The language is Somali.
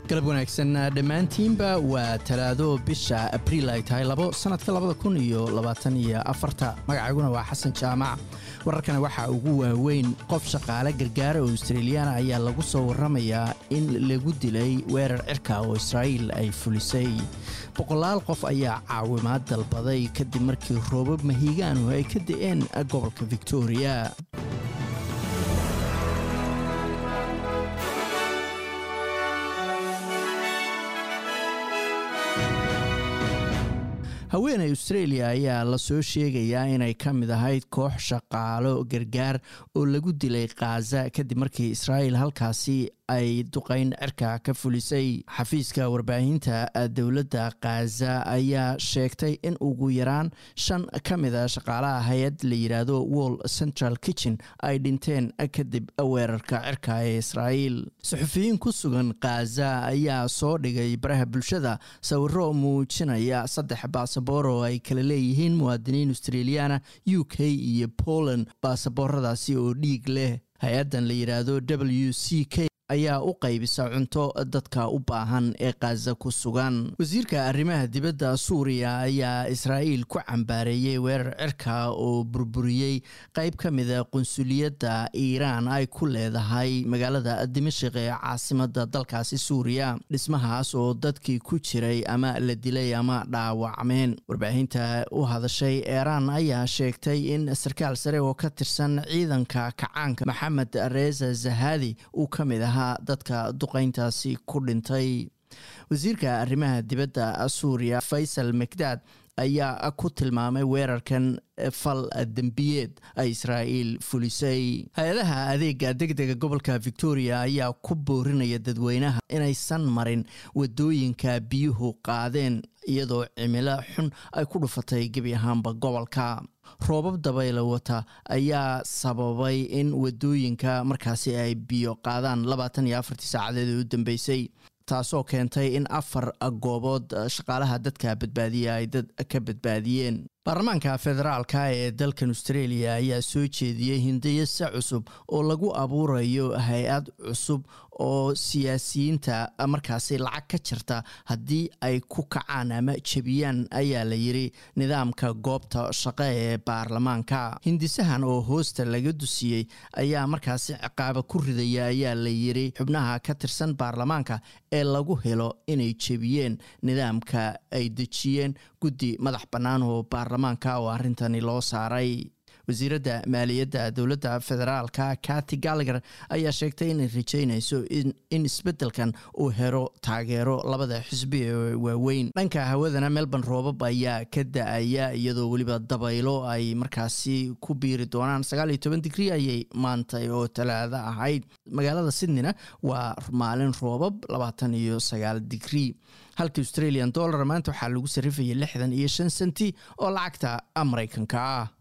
galab wanaagsan dhammaantiinba waa talaado bisha abriil ay tahay labo sannadka labada kun iyo labaatan iyo afarta magacayguna waa xasan jaamac wararkana waxaa ugu waaweyn qof shaqaale gargaara oo australiyaana ayaa lagu soo warramayaa in lagu dilay weerar cirka oo israa'iil ay fulisay boqolaal qof ayaa caawimaad dalbaday kadib markii roobab mahiigaanu ay ka da'een gobolka victoria haweeney australia ayaa lasoo sheegayaa inay ka mid ahayd koox shaqaalo gargaar oo lagu dilay khaza kadib markii israa'iil halkaasi ay duqayn cirka ka fulisay xafiiska warbaahinta dowladda khaza ayaa sheegtay in ugu yaraan shan ka mida shaqaalaha hay-ad la yidhaahdo wall central kitchen ay dhinteen kadib weerarka cirka ee israa'iil suxufiyiin ku sugan khaza ayaa soo dhigay baraha bulshada sawiro muujinaya saddex baasaboor oo ay kala leeyihiin muwaadiniin australiyaana u k iyo poland baasabooradaasi oo dhiig leh hay-addan la yidhaahdo w c k ayaa u qaybisa cunto dadka u baahan ee khaza ku sugan wasiirka arrimaha dibadda suuriya ayaa israa'iil ku cambaareeyey weerar cirka oo burburiyey qayb ka mida qunsuliyadda iiraan ay ku leedahay magaalada dimashik ee caasimadda dalkaasi suuriya dhismahaas oo dadkii ku jiray ama la dilay ama dhaawacmeen warbaahinta u hadashay eeraan ayaa sheegtay in sarkaal sare oo ka tirsan ciidanka kacaanka maxamed reza zahadi uu ka mid ah dadka duqayntaasi ku dhintay wasiirka arrimaha dibadda suuriya faysal mcdad ayaa ku tilmaamay weerarkan fal dembiyeed ay israa'iil fulisay hay-adaha adeega degdega gobolka victoria ayaa ku boorinaya dadweynaha inaysan marin wadooyinka biyuhu qaadeen iyadoo cimilo xun ay ku dhufatay gebi ahaanba gobolka roobab dabayla wata ayaa sababay in wadooyinka markaasi ay biyo qaadaan labaatan iyo afartii saacadeed ee u dambeysay taasoo keentay in afar goobood shaqaalaha dadka badbaadiya ay dad ka badbaadiyeen baarlamaanka federaalka ee dalkan australia ayaa soo jeediyey hindayase cusub oo lagu abuurayo hay-ad cusub oo siyaasiyiinta markaasi lacag ka jirta haddii ay ku kacaan ama jebiyaan ayaa la yiri nidaamka goobta shaqo ee baarlamaanka hindisahan oo hoosta laga dusiyey ayaa markaasi ciqaaba ku ridaya ayaa la yiri xubnaha ka tirsan baarlamaanka ee lagu helo inay jebiyeen nidaamka ay dejiyeen guddi madax bannaan oo baarlamaanka oo arrintani loo saaray wasiiradda maaliyadda dowladda federaalka kati gallagher ayaa sheegtay inay rajeynayso in isbeddelkan uu helo taageero labada xisbi ee waaweyn dhanka hawadana melbourne roobab ayaa ka da-aya iyadoo weliba dabaylo ay markaasi ku biiri doonaan sagaal iyo toban digrii ayay maantay oo talaado ahayd magaalada sydneyna waa maalin roobab labaatan iyo sagaal digrii halka australian dollar maanta waxaa lagu sarrifayay lixdan iyo shan senti oo lacagta maraykanka ah